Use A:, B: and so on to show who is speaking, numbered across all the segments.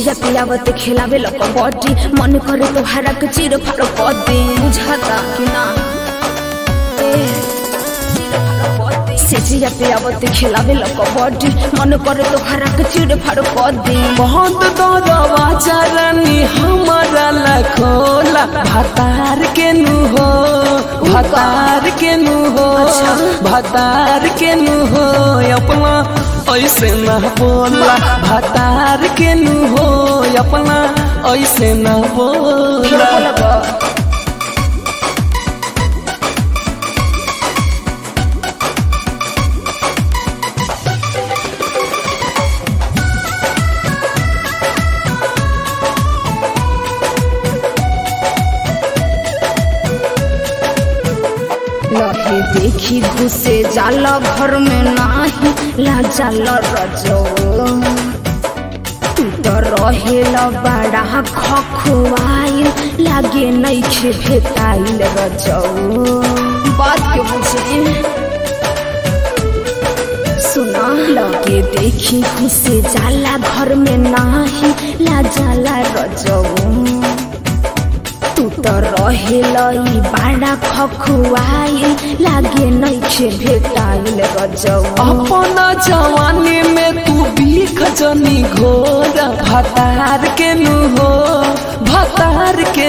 A: सेजिया पियावत खिलावे लो कबड्डी मन करे तो हरक चिर फर पदी बुझाता कि ना ए, सेजिया पियावत खिलावे लो कबड्डी मन करे तो हरक चिर फर पदी
B: बहुत दौड़वा चरनी हमारा लखोला भतार के नु हो भतार के नु हो भतार के नु हो अपना ऐसे न बोला भतार के नु हो अपना ऐसे न बोला
A: लहे देखी घुसे जाला घर में नाही ला जाला रजो तू तो रहेल बड़ा खखुआइल लागे नइखे भेटाइल रजो बात के बुझे सुना लगे देखी घुसे जाला घर में नाही ला जाला रजो तू तो रहेल ई बाड़ा खखुआइल लागे नइखे भेटाइल रजौ
B: अपना जवानी में तू बीख जनी घोर भतार के नु हो भतार के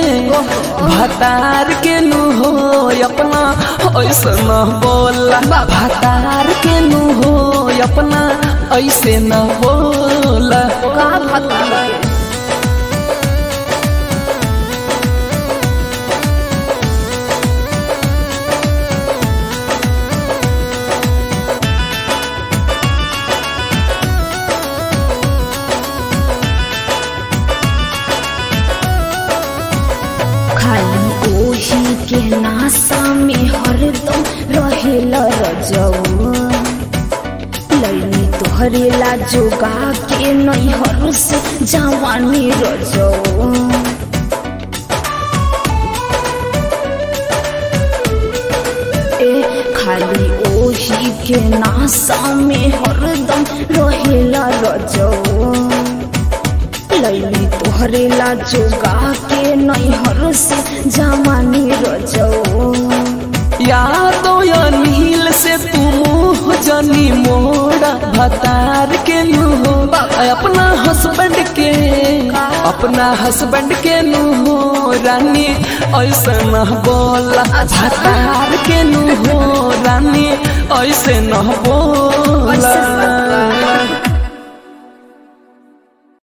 B: भतार के नु हो अपना ऐसे न बोला भतार के नु हो अपना ऐसे न बोला
A: का पता खाली ओही के नासा में हरदम रहेल रजौ लैनी तोहरे ला जोगा के नैहर से जवानी रजौ ए खाली ओही के नासा में हरदम रहेला रजौ लैली तोहरे ला जोगा के नैहर से जवानी रजौ
B: यादो या नील से तू मुँह जनी मोड़ा भतार के नु हो अपना हस्बैंड के अपना हस्बैंड के नु हो रानी ऐसे न बोला भतार के नु हो रानी ऐसे न बोला